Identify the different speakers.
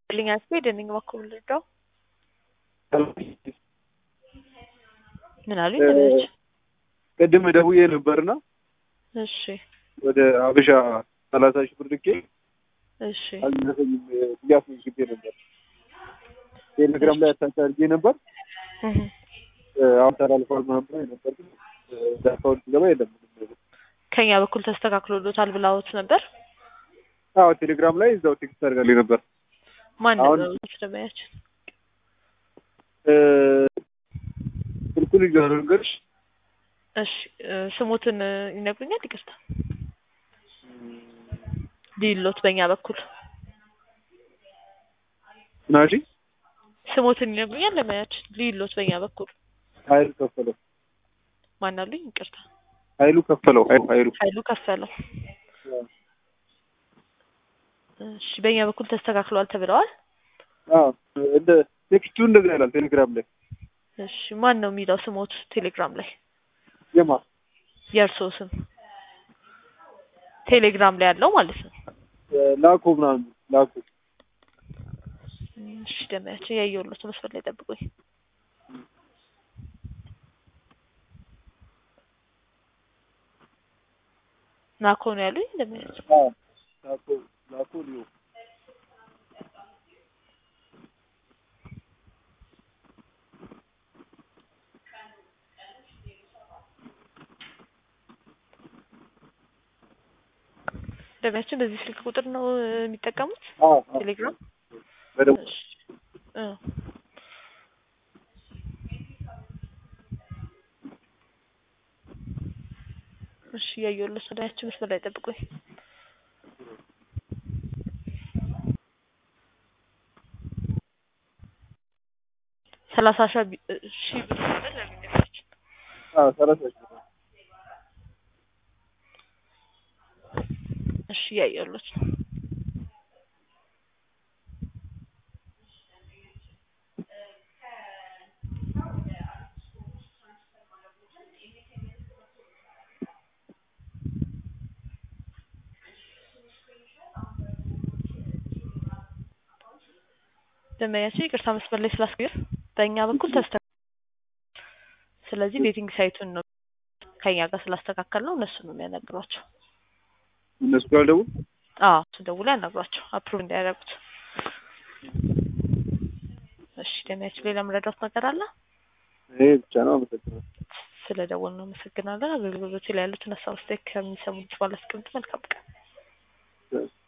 Speaker 1: ልኝ አስቤ ደንኝ በኩል ልርዳው ምን አሉኝ? ተበች
Speaker 2: ቅድም ደውዬ ነበርና
Speaker 1: እሺ
Speaker 2: ወደ አበሻ ሰላሳ ሺህ ብር ልኬ
Speaker 1: እሺ
Speaker 2: አልደረሰኝም ብዬ አስመዝግቤ ነበር። ቴሌግራም ላይ አታች አድርጌ ነበር።
Speaker 1: እህ
Speaker 2: አሁን ተላልፏል ምናምን ብሎኝ ነበር፣ ግን እዛ አካውንት ሲገባ የለም ምንም ነገር።
Speaker 1: ከኛ በኩል ተስተካክሎሎታል ብላዎት ነበር።
Speaker 2: አዎ ቴሌግራም ላይ እዛው ቴክስት አድርጋልኝ ነበር።
Speaker 1: ማን
Speaker 2: አሁን-
Speaker 1: ነው ደመያችን?
Speaker 2: ስልኩን ልጅ ነገርሽ
Speaker 1: እሺ እ፣ ስሞትን እ፣ ይነግሩኛል? ይቅርታ ሊሎት በእኛ በኩል
Speaker 2: ናሺ
Speaker 1: ስሞትን ይነግሩኛል? ለመያችን ሊሎት በእኛ በኩል
Speaker 2: ኃይሉ ከፈለው
Speaker 1: ማን አሉኝ? ይቅርታ
Speaker 2: ኃይሉ ከፈለው ኃይሉ ኃይሉ
Speaker 1: ኃይሉ ከፈለው። እሺ በእኛ በኩል ተስተካክሏል ተብለዋል።
Speaker 2: አዎ እንደ ቴክስቱ እንደዛ ይላል ቴሌግራም ላይ
Speaker 1: እሺ ማን ነው የሚለው ስሞት ቴሌግራም ላይ
Speaker 2: የማ
Speaker 1: የእርሶ ስም ቴሌግራም ላይ ያለው ማለት ነው።
Speaker 2: ላኮ ምናምን ላኮ
Speaker 1: እሺ ደመያችን ያየሁሎት መስፈር ላይ ጠብቁኝ። ናኮ ነው ያሉኝ ደመያችን።
Speaker 2: አዎ ላኮ ላኮ ሊዮ
Speaker 1: ደመያችን በዚህ ስልክ ቁጥር ነው እ፣ የሚጠቀሙት
Speaker 2: አዎ አዎ
Speaker 1: ቴሌግራም
Speaker 2: በደምብ
Speaker 1: እሺ እ። እሺ እያየሁለት ነው። ደመያችን መስመር ላይ ጠብቁኝ። ሰላሳ ሺህ ቢ- እ፣ ሺህ ብር ነበር ለሚደርሳችን
Speaker 2: አዎ ሰላሳ ሺህ ብር
Speaker 1: እሺ እያየሁለት ነው። ደንበኛችን ይቅርታ መስመር ላይ ስላስገር በእኛ በኩል ተስተ ስለዚህ ቤቲንግ ሳይቱን ነው ከኛ ጋር ስላስተካከል ነው እነሱ ነው የሚያናግሯቸው።
Speaker 2: እነሱ ጋር ደውል
Speaker 1: አዎ እሱ ደውለው ያናግሯቸው አፕሩቭ እንዲያደርጉት። እሺ ደንበኛችን ሌላ መረዳት ነገር አለ?
Speaker 2: ይሄ ብቻ ነው። አመሰግናለሁ።
Speaker 1: ስለ ደወል ነው አመሰግናለን። አገልግሎቶች ላይ ያሉትን ሀሳብ አስተያየት ከሚሰሙት ባላስቀምጥ መልካም ቀን